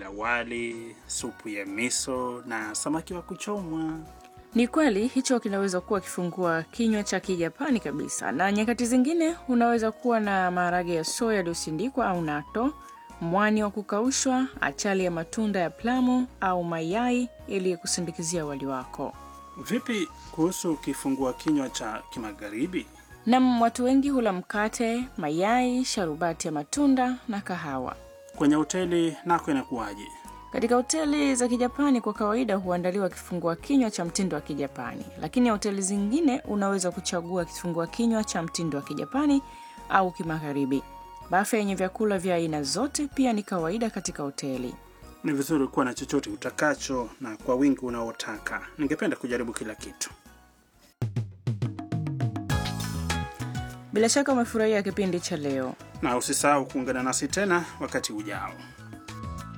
la wali, supu ya miso na samaki wa kuchomwa. Ni kweli hicho kinaweza kuwa kifungua kinywa cha Kijapani kabisa, na nyakati zingine unaweza kuwa na maharage ya soya yaliyosindikwa au nato, mwani wa kukaushwa, achali ya matunda ya plamu au mayai ili kusindikizia wali wako. Vipi kuhusu kifungua kinywa cha kimagharibi? Nam, watu wengi hula mkate, mayai, sharubati ya matunda na kahawa. Kwenye hoteli nako inakuwaje? Katika hoteli za Kijapani kwa kawaida huandaliwa kifungua kinywa cha mtindo wa Kijapani, lakini hoteli zingine unaweza kuchagua kifungua kinywa cha mtindo wa Kijapani au kimagharibi. Bafe yenye vyakula vya aina zote pia ni kawaida katika hoteli. Ni vizuri kuwa na chochote utakacho na kwa wingi unaotaka. Ningependa kujaribu kila kitu. Bila shaka umefurahia kipindi cha leo. Na usisahau kuungana nasi tena wakati ujao.